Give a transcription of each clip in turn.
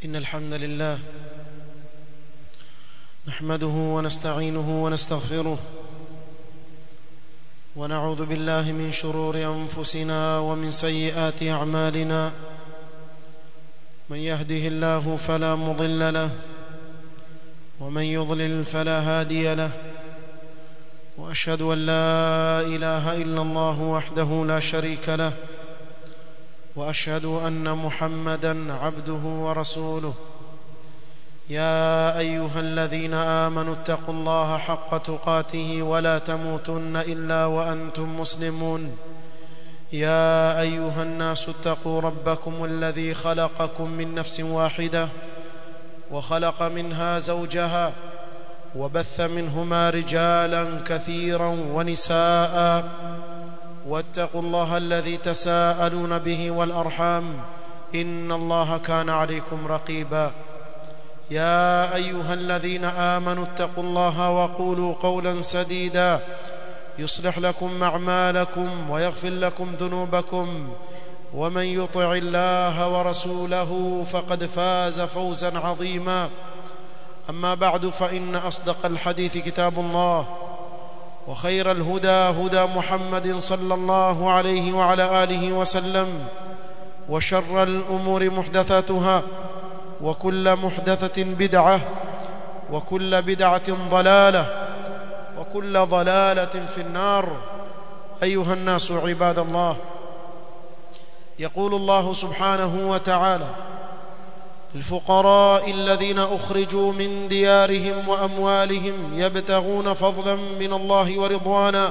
إن الحمد لله نحمده ونستعينه ونستغفره ونعوذ بالله من شرور أنفسنا ومن سيئات أعمالنا من يهده الله فلا مضل له ومن يضلل فلا هادي له واشهد ان لا اله الا الله وحده لا شريك له واشهد ان محمدا عبده ورسوله يا ايها الذين امنوا اتقوا الله حق تقاته ولا تموتن الا وانتم مسلمون يا ايها الناس اتقوا ربكم الذي خلقكم من نفس واحده وخلق منها زوجها وبث منهما رجالا كثيرا ونساء واتقوا الله الذي تساءلون به والارحام ان الله كان عليكم رقيبا يا ايها الذين امنوا اتقوا الله وقولوا قولا سديدا يصلح لكم اعمالكم ويغفر لكم ذنوبكم ومن يطع الله ورسوله فقد فاز فوزا عظيما اما بعد فان اصدق الحديث كتاب الله وخير الهدى هدى محمد صلى الله عليه وعلى اله وسلم وشر الامور محدثاتها وكل محدثه بدعه وكل بدعه ضلاله وكل ضلاله في النار ايها الناس عباد الله يقول الله سبحانه وتعالى الفقراء الذين اخرجوا من ديارهم واموالهم يبتغون فضلا من الله ورضوانا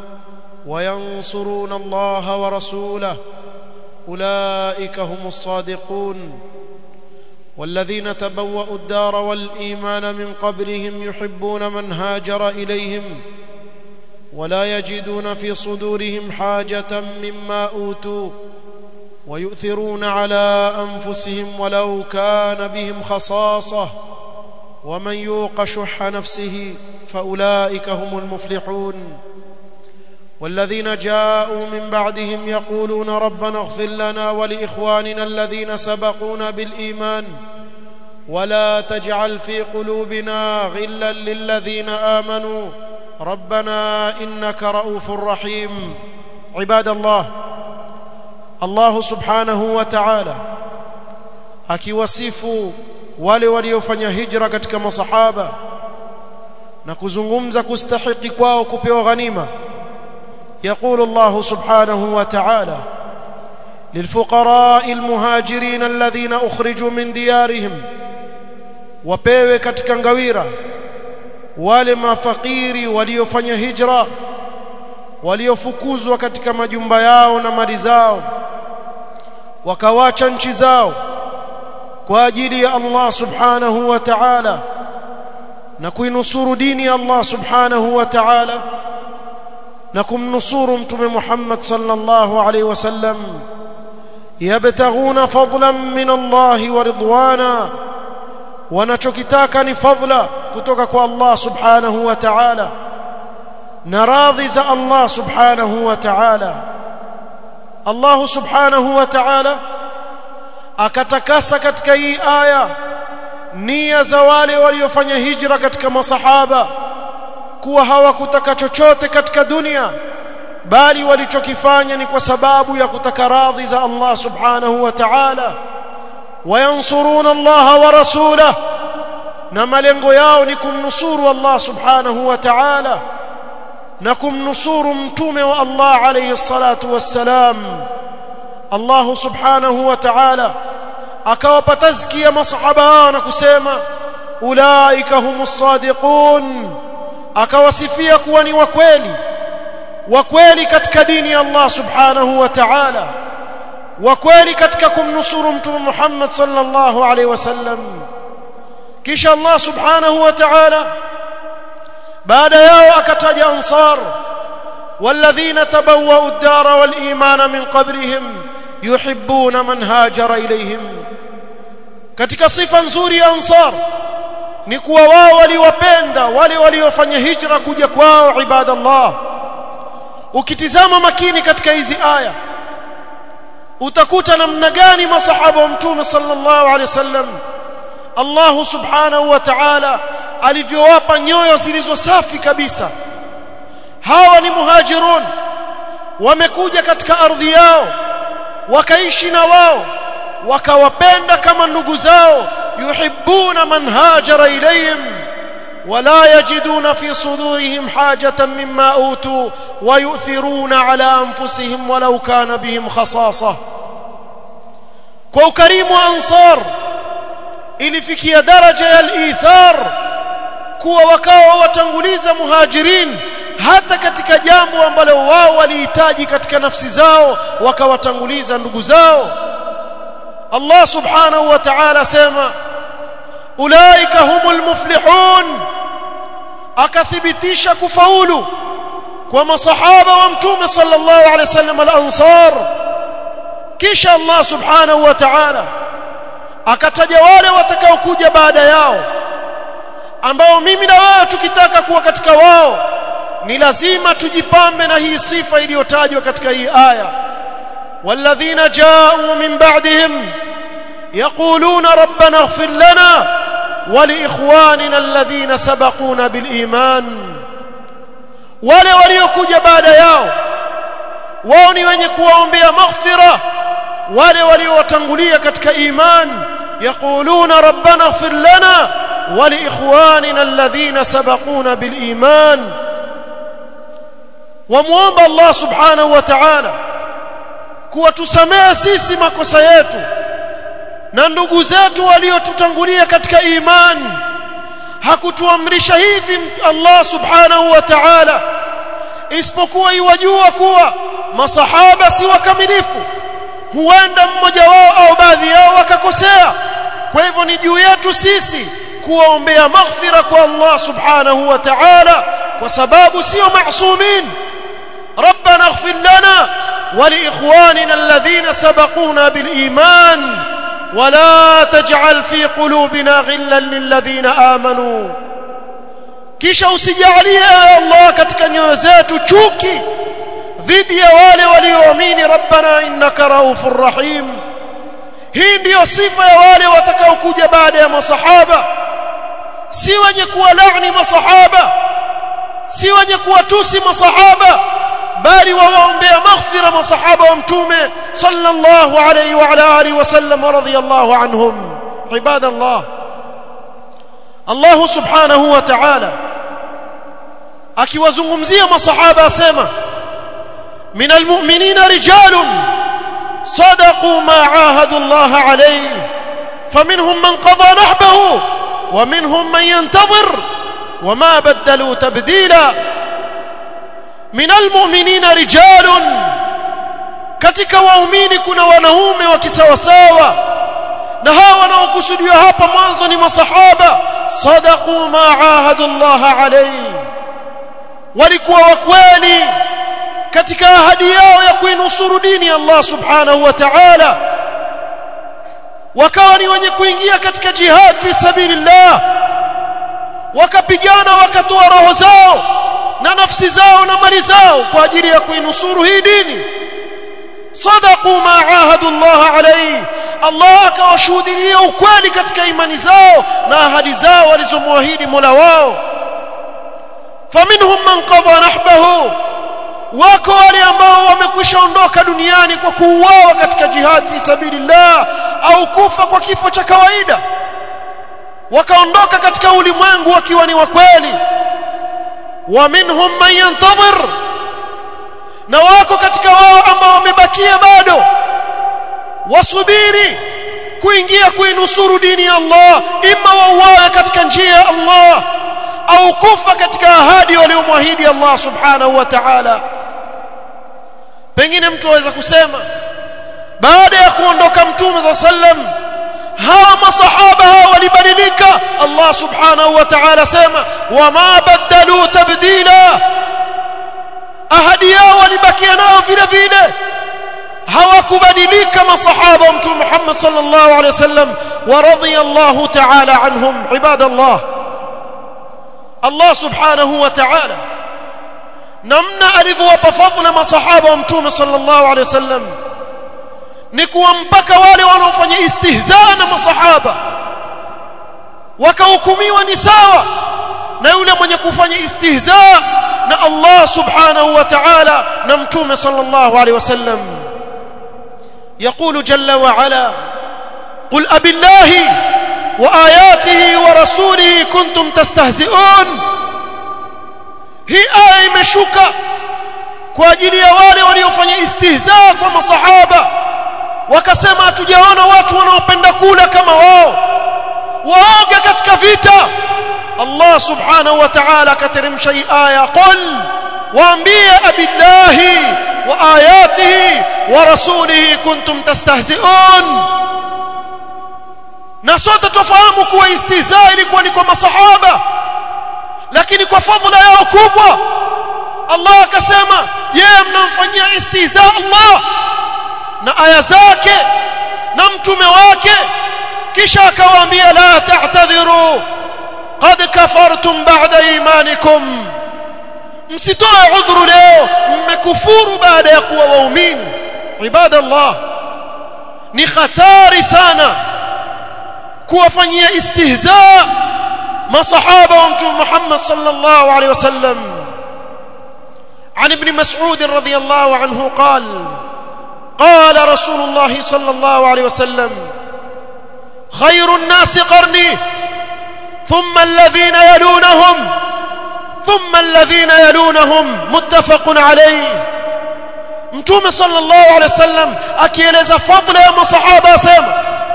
وينصرون الله ورسوله اولئك هم الصادقون والذين تبوأوا الدار والايمان من قبلهم يحبون من هاجر اليهم ولا يجدون في صدورهم حاجه مما اوتوا ويؤثرون على انفسهم ولو كان بهم خصاصه ومن يوق شح نفسه فاولئك هم المفلحون والذين جاءوا من بعدهم يقولون ربنا اغفر لنا ولاخواننا الذين سبقونا بالايمان ولا تجعل في قلوبنا غلا للذين امنوا ربنا انك رؤوف رحيم عباد الله Allah subhanahu wa ta'ala akiwasifu wale waliofanya hijra katika masahaba na kuzungumza kustahiki kwao kupewa ghanima يقول الله سبحانه وتعالى للفقراء المهاجرين الذين اخرجوا من ديارهم wapewe katika ngawira wale mafakiri waliofanya hijra waliofukuzwa katika majumba yao na mali zao wakawacha nchi zao kwa ajili ya Allah subhanahu wa ta'ala na kuinusuru dini ya Allah subhanahu wa ta'ala na kumnusuru mtume Muhammad sallallahu alaihi wasallam yabtaghuna fadlan min Allah wa ridwana wanachokitaka ni fadla kutoka kwa Allah subhanahu wa ta'ala na radhi za Allah subhanahu wa ta'ala Allah subhanahu wa ta'ala akatakasa katika hii aya nia za wale waliofanya hijra katika masahaba kuwa hawakutaka chochote katika dunia bali walichokifanya ni kwa sababu ya kutaka radhi za Allah subhanahu wa ta'ala wayansuruna Allah wa rasulahu na malengo yao ni kumnusuru Allah subhanahu wa ta'ala na kumnusuru mtume wa Allah alayhi salatu wassalam Allah subhanahu wa ta'ala akawapa tazkia masahaba na kusema ulaika humus sadiqun akawasifia kuwa ni wakweli wakweli katika dini ya Allah subhanahu wa ta'ala wakweli katika kumnusuru mtume Muhammad sallallahu alayhi wasallam kisha Allah subhanahu wa ta'ala baada yao akataja ansar والذين تبوأوا الدار والإيمان من قبلهم يحبون من هاجر إليهم katika sifa nzuri ya ansar ni kuwa wao waliwapenda wale waliofanya hijra kuja kwao ibadallah ukitizama makini katika hizi aya utakuta namna gani masahaba wa mtume sallallahu alaihi wasallam Allah subhanahu wa ta'ala alivyowapa nyoyo zilizo safi kabisa hawa ni muhajirun wamekuja katika ardhi yao wakaishi na wao wakawapenda kama ndugu zao yuhibbuna man hajara ilayhim ولا يجدون في صدورهم حاجة مما أوتوا ويؤثرون على أنفسهم ولو كان بهم خصاصة كوكريم أنصار ilifikia daraja ya al-ithar kuwa wakawa watanguliza muhajirin hata katika jambo ambalo wao walihitaji katika nafsi zao wakawatanguliza ndugu zao Allah subhanahu wa ta'ala sema ulaika humul muflihun akathibitisha kufaulu kwa masahaba wa mtume sallallahu alaihi wasallam al-ansar kisha Allah subhanahu wa ta'ala akataja wale watakaokuja baada yao ambao mimi na wewe tukitaka kuwa katika wao ni lazima tujipambe na hii sifa iliyotajwa katika hii aya walladhina ja'u min ba'dihim yaquluna rabbana ighfir lana wa liikhwanina alladhina sabaquna bil iman wale waliokuja baada yao wao ni wenye kuwaombea maghfira wale waliowatangulia katika iman yaquluna rabbana ighfir lana wa liikhwanina alladhina sabaquna bil iman wamuomba Allah subhanahu wa ta'ala kuwatusamea sisi makosa yetu na ndugu zetu waliotutangulia katika imani hakutuamrisha hivi Allah subhanahu wa ta'ala isipokuwa iwajua kuwa masahaba si wakamilifu huenda mmoja wao au baadhi yao wakakosea kwa hivyo ni juu yetu sisi kuwaombea maghfira kwa Allah subhanahu wa ta'ala kwa sababu sio maasumin ربنا اغفر لنا ولإخواننا الذين سبقونا بالإيمان ولا تجعل في قلوبنا غلا للذين آمنوا kisha usijalie Allah katika nyoyo zetu chuki dhidi ya wale walioamini rabbana innaka raufur rahim hii ndiyo sifa ya wale watakaokuja baada ya masahaba si wenye kuwalaani masahaba si wenye kuwatusi masahaba bali wawaombea maghfira masahaba wa mtume sallallahu alayhi wa ala alihi wasallam radhiyallahu anhum ibadallah Allah subhanahu wa ta'ala akiwazungumzia masahaba asema min almu'minina rijalun صدقوا ما عاهدوا الله عليه فمنهم من قضى نحبه ومنهم من ينتظر وما بدلوا تبديلا من المؤمنين رجال katika waumini kuna wanaume wa kisawasawa na hawa wanaokusudiwa hapa mwanzo ni masahaba sadaqu ma ahadullah alayhi walikuwa wakweli katika ahadi yao ya kuinusuru dini ya Allah subhanahu wa ta'ala wakawa ni wenye kuingia katika jihad fi sabilillah wakapigana wakatoa roho zao na nafsi zao na mali zao kwa ajili ya kuinusuru hii dini sadaqu ma ahadu Allah alayhi Allah akawashuhudia ukweli katika imani zao na ahadi zao walizomwahidi Mola wao faminhum man qada nahbahu wako wale ambao wamekwisha ondoka duniani kwa kuuawa katika jihad fi sabilillah au kufa kwa kifo cha kawaida wakaondoka katika ulimwengu wakiwa ni wa kweli wa minhum man yantazir na wako katika wao ambao wamebakia bado wasubiri kuingia kuinusuru dini ya Allah imma wauawe katika njia ya Allah au kufa katika ahadi waliomwahidi Allah subhanahu wa ta'ala pengine mtu aweza kusema baada ya kuondoka mtume za sallam hawa masahaba hawa walibadilika Allah subhanahu wa ta'ala sema wama badalu tabdila ahadi yao walibakia nao vile vile hawakubadilika masahaba wa mtume Muhammad sallallahu alaihi wasallam wa radiyallahu ta'ala anhum ibadallah Allah subhanahu wa ta'ala namna alivyowapa fadhila masahaba wa mtume sallallahu alaihi wasallam ni kuwa mpaka wale wanaofanya istihzaa na masahaba wakahukumiwa ni sawa na yule mwenye kufanya istihza na Allah subhanahu wa ta'ala na mtume sallallahu alaihi wasallam يقول جل وعلا قل أب الله وآياته ورسوله كنتم تستهزئون هي آية imeshuka kwa ajili ya wale waliofanya istihza kwa masahaba wakasema hatujaona watu wanaopenda kula kama wao waoga katika vita Allah subhanahu wa ta'ala akateremsha hii aya qul waambie abillahi wa ayatihi wa rasulihi kuntum tastahzi'un na sote tufahamu kuwa istihza ilikuwa ni kwa masahaba lakini kwa fadhila yao kubwa Allah akasema je mnamfanyia istihza Allah na aya zake na mtume wake kisha akawaambia la ta'tadhiru qad kafartum ba'da imanikum msitoe udhuru leo mmekufuru baada ya kuwa waumini ibadallah ni hatari sana kuwafanyia istihza masahaba wa mtume Muhammad sallallahu alaihi wasallam عن ابن مسعود رضي الله عنه قال قال رسول الله صلى الله عليه وسلم خير الناس قرني ثم الذين يلونهم ثم الذين يلونهم متفق عليه mtume sallallahu alaihi wasallam akieleza fadhila ya masahaba asema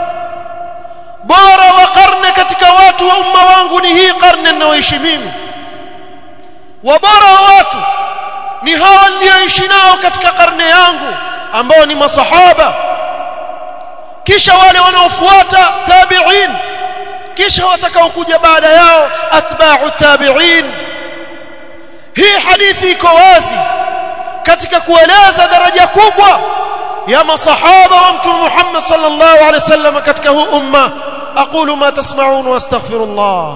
bora wa karne katika watu wa umma wangu ni hii karne ninayoishi mimi wa bora wa watu ni hawa nilioishi nao katika karne yangu ambao ni masahaba kisha wale wanaofuata tabi'in kisha watakaokuja baada yao atba'u tabi'in hii hadithi iko wazi katika kueleza daraja kubwa ya masahaba wa mtume Muhammad sallallahu alaihi wasallam katika huu umma aqulu ma tasma'un wa astaghfirullah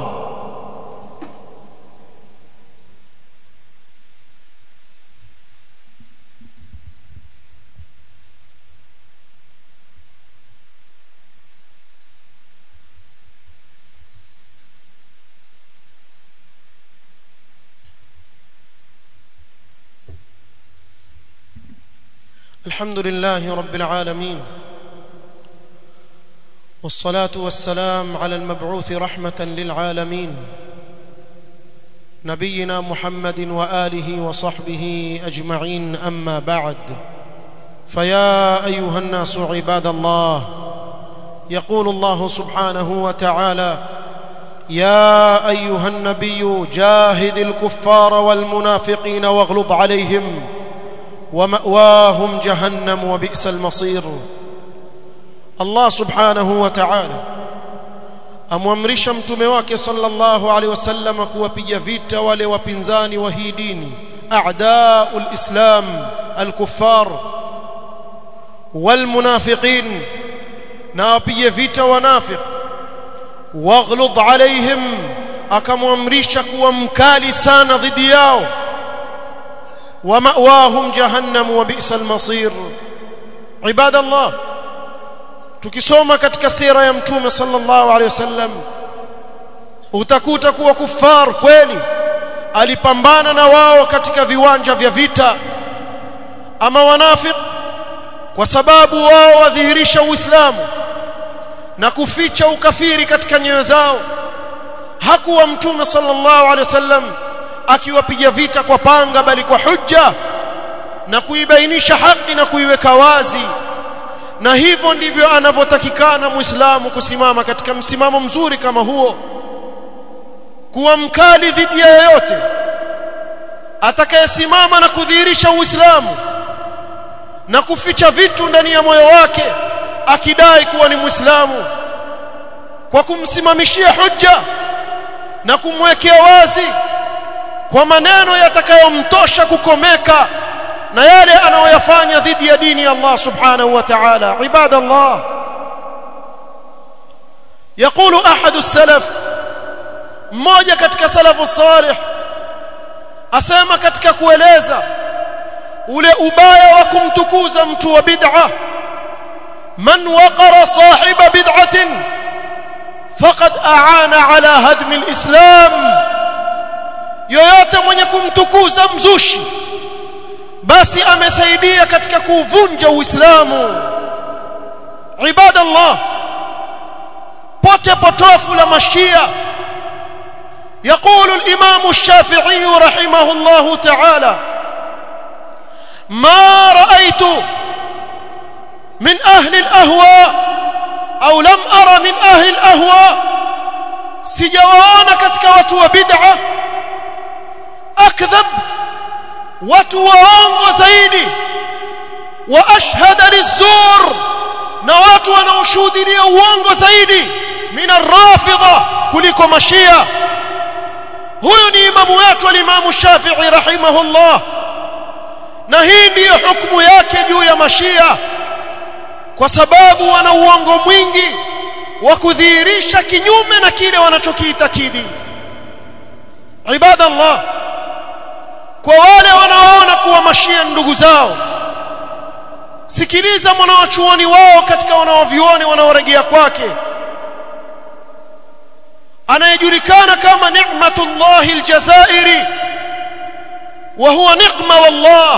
الحمد لله رب العالمين والصلاة والسلام على المبعوث رحمة للعالمين نبينا محمد وآله وصحبه أجمعين أما بعد فيا أيها الناس عباد الله يقول الله سبحانه وتعالى يا أيها النبي جاهد الكفار والمنافقين واغلظ عليهم ومأواهم جهنم وبئس المصير الله سبحانه وتعالى amwamrisha mtume wake sallallahu alaihi wasallam kuwapiga vita wale wapinzani wa hii dini a'daul islam al-kuffar wal munafiqin na wapige vita wanafiq waghlud alaihim akamwamrisha kuwa mkali sana dhidi yao ومأواهم جهنم وبئس المصير عباد الله tukisoma katika sira ya mtume sallallahu alaihi wasallam utakuta kuwa kufar kweli alipambana na wao katika viwanja vya vita ama wanafiq kwa sababu wao wadhihirisha uislamu na kuficha ukafiri katika nyoyo zao hakuwa mtume sallallahu alaihi wasallam akiwapiga vita kwa panga bali kwa hujja na kuibainisha haki na kuiweka wazi na hivyo ndivyo anavyotakikana muislamu kusimama katika msimamo mzuri kama huo kuwa mkali dhidi ya yeyote atakayesimama na kudhihirisha uislamu na kuficha vitu ndani ya moyo wake akidai kuwa ni muislamu kwa kumsimamishia hujja na kumwekea wazi kwa maneno yatakayomtosha kukomeka na yale anayoyafanya dhidi ya dini ya Allah subhanahu wa ta'ala ibadallah يقول احد السلف mmoja katika salafu salih asema katika kueleza ule ubaya wa kumtukuza mtu wa bid'a man waqara sahiba bid'atin faqad aana ala hadmi alislam yoyote mwenye kumtukuza mzushi basi amesaidia katika kuvunja uislamu ibadallah pote potofu la mashia يقول الإمام الشافعي رحمه الله تعالى ما رأيت من أهل الأهواء أو لم أرى من أهل الأهواء سجوانا كتك وتو بدعة أكذب وتوانغ زيدي وأشهد للزور نوات ونوشود لي وانغ زيدي من الرافضة كلكم مشيئة huyu ni imamu wetu alimamu Shafi'i rahimahullah na hii ndiyo hukumu yake juu ya mashia kwa sababu wana uongo mwingi wa kudhihirisha kinyume na kile wanachokiitakidi ibadallah kwa wale wanaoona kuwa mashia ndugu zao sikiliza mwanawachuoni wao katika wanaovioni wanaoregea kwake anayejulikana kama ni'matullah aljazairi wa huwa niqma wallah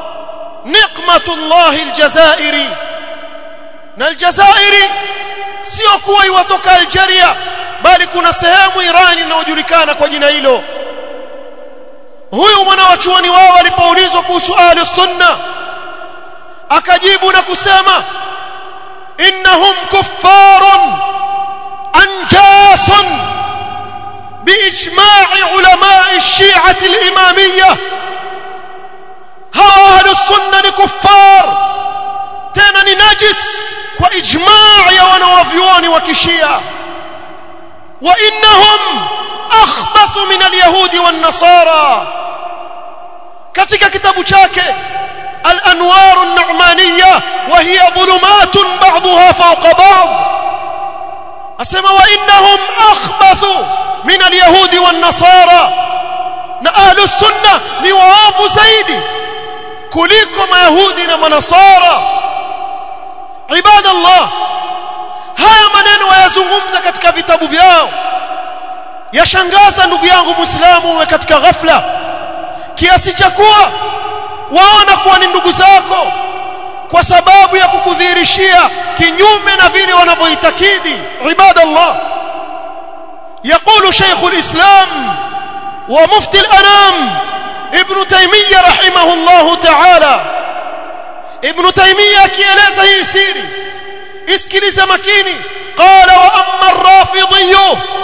niqmatullah aljazairi na aljazairi sio kuwa iwatoka Algeria bali kuna sehemu Irani inayojulikana kwa jina hilo huyu mwanawachuoni wao alipoulizwa kuhusu ahli sunna akajibu na kusema innahum kuffarun anjasun باجماع علماء الشيعه الاماميه هؤلاء اهل السنه كفار tena ni najis kwa ijmaa ya wanawavyuoni wa kishia wa innahum akhbathu min alyahudi wan nasara katika kitabu chake الانوار النعمانيه وهي ظلمات بعضها فوق بعض اسمع وانهم اخبثوا من اليهود والنصارى na ahlu sunna ni waovu zaidi kuliko mayahudi na manasara ibadallah haya maneno wayazungumza katika vitabu vyao yashangaza ndugu yangu muislamu uwe katika ghafla kiasi cha kuwa waona kuwa ni ndugu zako kwa sababu ya kukudhihirishia kinyume na vile wanavyoitakidi ibadallah يقول شيخ الإسلام ومفتي الأنام ابن تيمية رحمه الله تعالى ابن تيمية كيeleza hii siri isikilize makini qala wa amma ar-rafidhi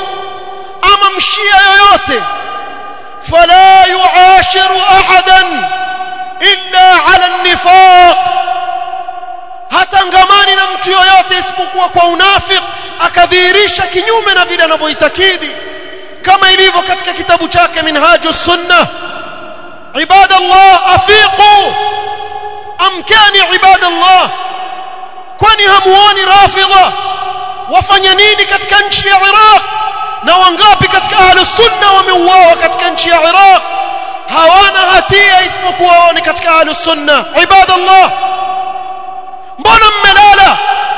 ama mshia yoyote fala yuashiru ahadan illa ala an-nifaq hatangamani na mtu yoyote isipokuwa kwa unafiki akadhihirisha kinyume na vile anavyoitakidi kama ilivyo katika kitabu chake minhajus sunnah ibadallah afiqu amkani ibadallah kwani hamuoni rafidha wafanya nini katika nchi ya Iraq na wangapi katika ahlus sunna wameuawa katika nchi ya Iraq hawana hatia isipokuwa wao ni katika ahlus sunna ibadallah mbona mmelala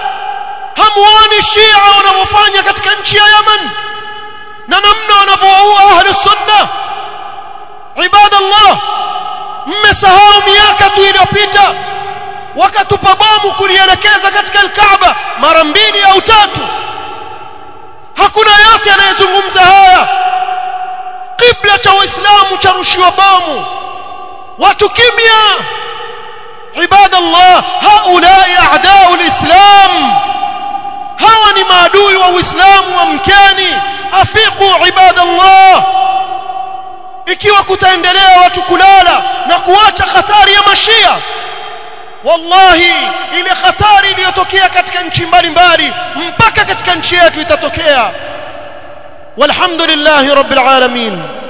hamuoni shia wanavyofanya katika nchi ya Yemen na namna wanavyoua ahlus sunna ibadallah mmesahau miaka tu iliyopita wakatupa bomu kulielekeza katika al-Kaaba mara mbili au tatu hakuna yote anayezungumza haya kibla cha waislamu charushiwa bomu watu kimya ibadallah haulai a'da'u al-islam hawa ni maadui wa uislamu wa mkeni afiqu ibadallah ikiwa kutaendelea watu kulala na kuacha hatari ya mashia wallahi ile hatari iliyotokea katika nchi mbalimbali mpaka katika nchi yetu itatokea walhamdulillahi rabbil alamin